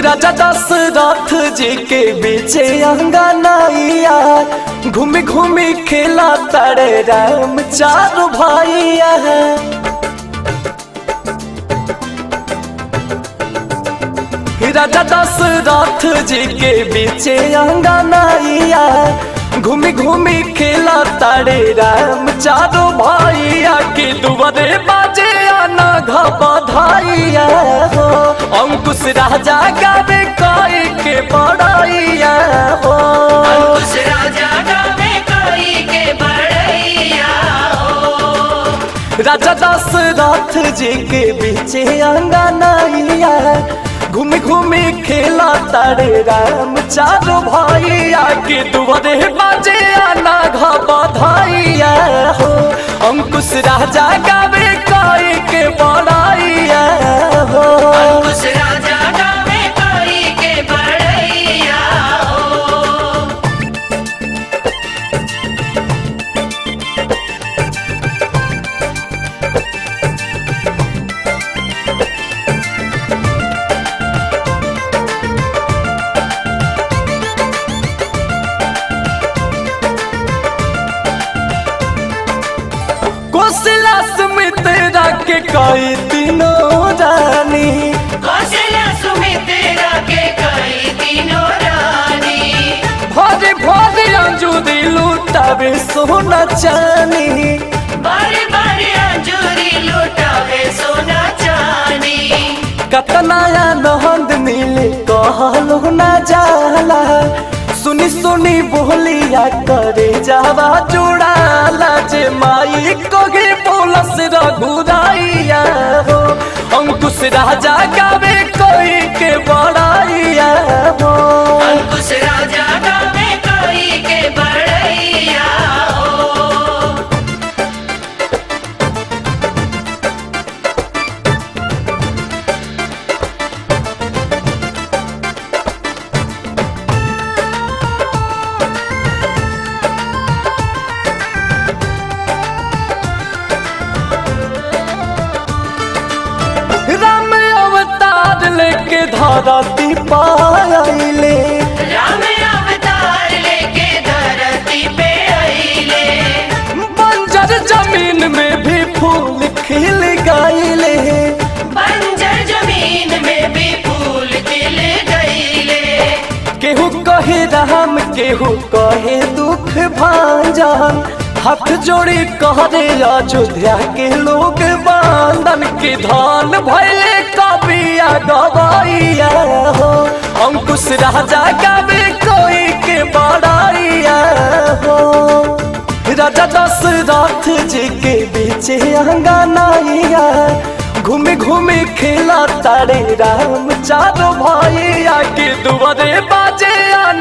राजा दशरथ जी के बीचे अंगनाइया घूमी घूमी खेला तारे राम चार भाइया राजा दशरथ जी के बीचे अंगनाइया घूमी घूमी खेला तारे राम चारो भाइया के दुआरे बाजे आना घबधाइया हो अंकुश राजा गावे कोई के बड़ाइया हो अंकुश राजा गावे कोई के बड़ैया हो राजा दशरथ जी के बीचे अंगनाइया घूमी घूमी खेला तारे राम चारो भाइया के दुआरे बाजे आना घबधाइया हो अंकुश राजा गावे कोई के बड़ाइया हो अंकुश राजा गावे कोई के बड़ैया हो कोशिला सुमित्रा के कोई तीनों रानी कौशल्या सुमित्रा के कई तीनों रानी भरे भरे अंजूरी लुटावे सोना चानी बारे बारे अंजूरी लुटावे सोना चानी कतनाया नहंद नीले कहलो न जाला सुनी सुनी बोलिया करे जावा जुड़ाला जे माई कोगे बोलस रघुराइया हो अंकुश राजा गावे कोई के बड़ाइया हो अंकुश राजा गावे कोई के बड़ैया हो राम अवतार लेके धरती पाइले राम अवतार लेके धरती पे आइले बंजर जमीन में भी फूल खिल गईले बंजर जमीन में भी फूल खिल गईले केहू कहे राम केहू कहे दुख भांजन हाथ जोड़ी कहरे अयोध्या के लोग बांधन के धान भैले कबिया गवाइया हो अंकुश राजा गावे कोई के बड़ाइया हो राजा दशरथ जी के बीचे अंगनाइया घूमे घूमे खेला तारे राम चारो भाइया के दुआरे बाजे आना